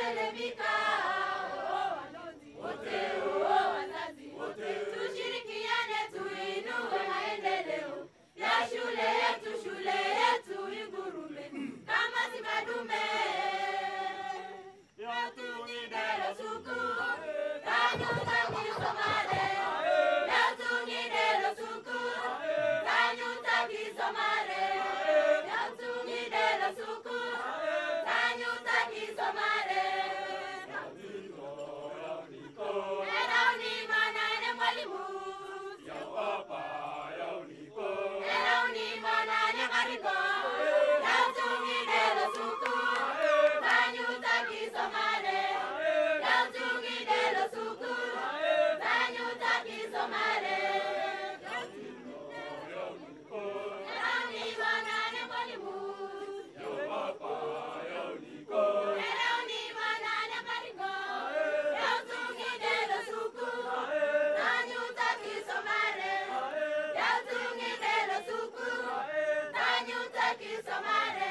mbele vikao. Wote huo wazazi, tushirikiane tuinue maendeleo ya shule yetu, shule yetu igurume kama simadume. Yatungidelo suku, kanyuta kisomare. Yatungidelo suku, kanyuta kisomare. Yatungidelo suku, kanyuta kisomare. Era unima na ene mwalimu. Era unima na ene karibu. Yatungidelo suku, kanyuta kisomare. Yatungidelo suku, kanyuta kisomare. Era unima na ene mwalimu. Era unima na ene karibu. Yatungidelo suku, kanyuta kisomare. Yatungidelo suku, kanyuta kisomare.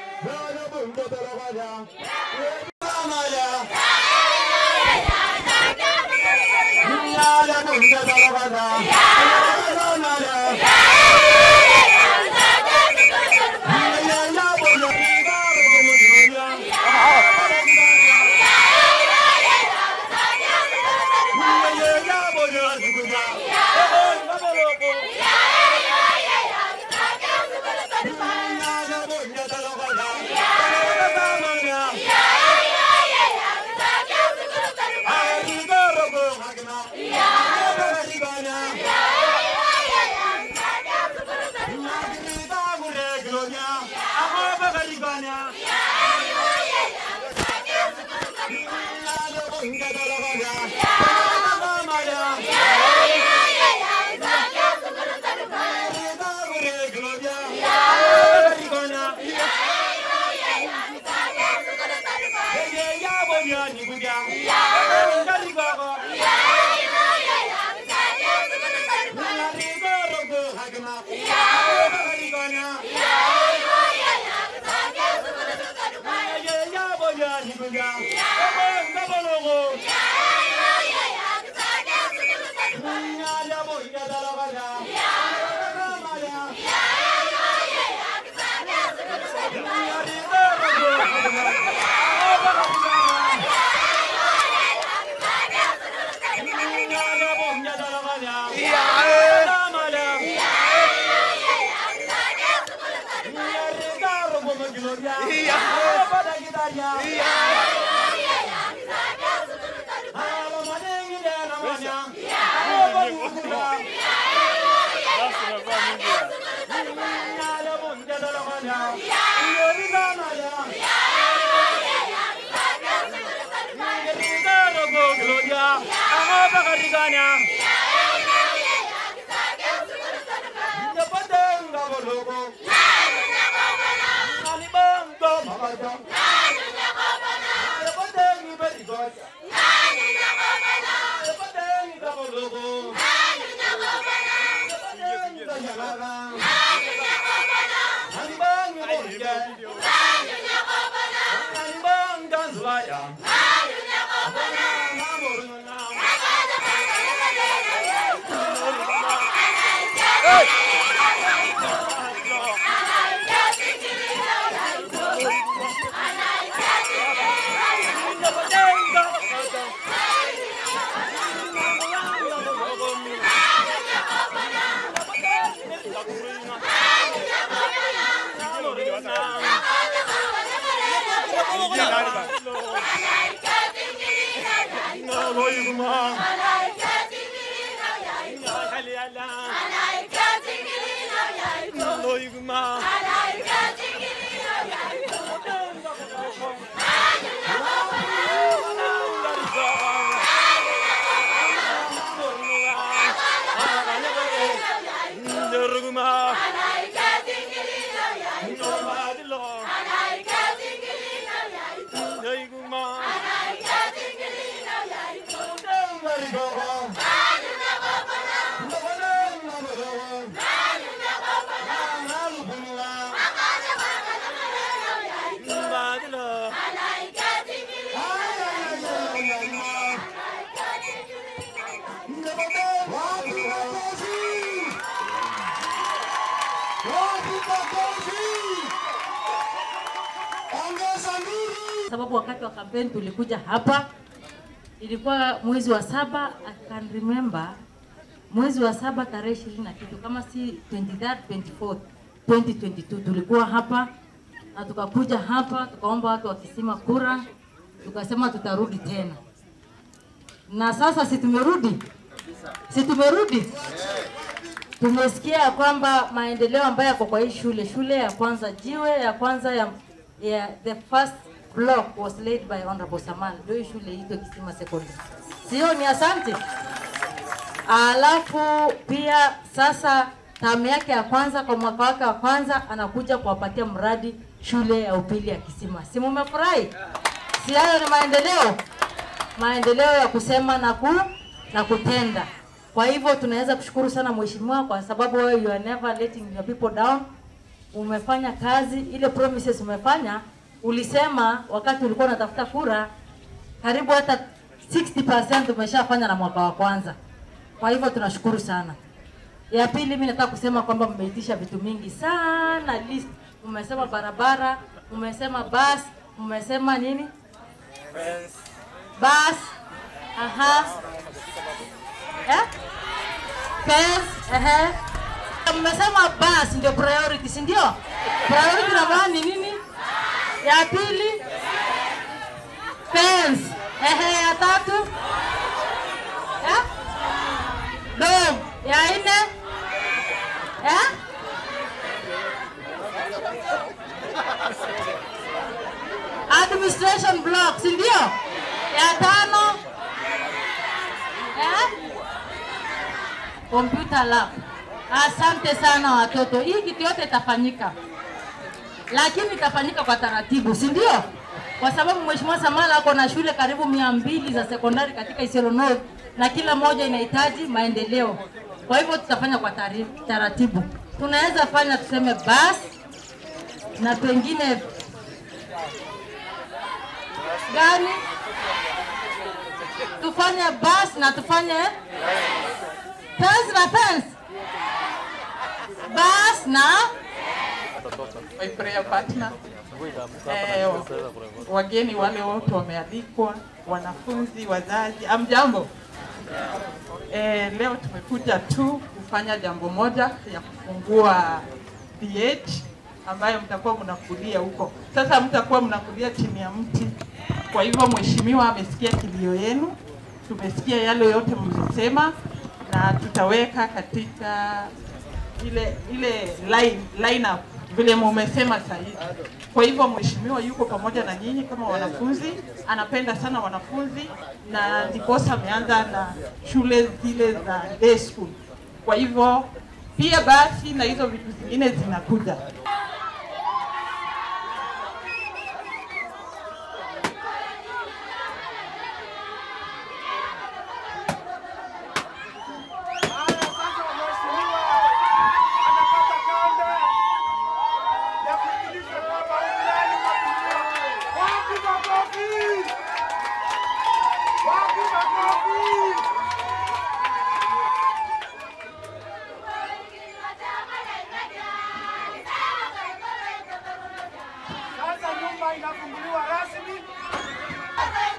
Badlo, Malaika tingili Wapi makofi? Ongeza nuru. sababu wakati wa kampeni tulikuja hapa, ilikuwa mwezi wa saba, I can remember mwezi wa saba tarehe ishirini na kitu kama si 23 24 2022 tulikuwa hapa na tukakuja hapa tukaomba watu wa Kisima kura, tukasema tutarudi tena, na sasa si tumerudi, si tumerudi tumesikia ya kwamba maendeleo ambayo yako kwa hii shule, shule ya kwanza, jiwe ya kwanza ya, ya the first block was laid by Honorable Saman, ndio hii shule iitwe Kisima Secondary. Sio ni asante. Alafu pia sasa tamu yake ya kwanza kwa mwaka wake wa kwanza anakuja kuwapatia mradi shule ya upili ya Kisima. Si mumefurahi? Si hayo ni maendeleo? Maendeleo ya kusema na ku na kutenda. Kwa hivyo tunaweza kushukuru sana mheshimiwa kwa sababu wewe you are never letting your people down. Umefanya kazi ile promises umefanya, ulisema wakati ulikuwa unatafuta kura karibu hata 60% umeshafanya na mwaka wa kwanza. Kwa hivyo tunashukuru sana. Ya pili, mimi nataka kusema kwamba mmeitisha vitu mingi sana list. Umesema barabara, umesema bus, umesema nini? Bus. Aha. Eh? Fence, ehe. Mmesema bus ndio priority, si ndio? Priority namba ni nini? Ya pili fence. Ehe, ya tatu eh? Dom. Ya nne eh? Administration block, si ndio? Ya tano eh? Computer lab. Asante sana watoto, hii kitu yote itafanyika, lakini itafanyika kwa taratibu, si ndio? Kwa sababu Mheshimiwa Samala ako na shule karibu mia mbili za sekondari katika Isiolo North na kila moja inahitaji maendeleo. Kwa hivyo tutafanya kwa tari- taratibu. Tunaweza fanya tuseme bus na pengine gani, tufanye bus na tufanye fence na fence, bus na my prayer partner. Eh, wageni wale wote wamealikwa, wanafunzi, wazazi, amjambo. Eh, leo tumekuja tu kufanya jambo moja ya kufungua DH ambayo mtakuwa mnakulia huko. Sasa mtakuwa mnakulia chini ya mti. Kwa hivyo mheshimiwa amesikia kilio yenu, tumesikia yale yote mlisema, na tutaweka katika ile ile line, line up vile mumesema sahihi. Kwa hivyo mheshimiwa yuko pamoja na nyinyi kama wanafunzi, anapenda sana wanafunzi na ndiposa ameanza na shule zile za day school. Kwa hivyo pia basi na hizo vitu zingine zinakuja. Haya sasa mheshimiwa anapata kanda ya kuingilisha baba ndani mheshimiwa. Wapi makofi? Wapi makofi? Sasa nyumba inafunguliwa rasmi.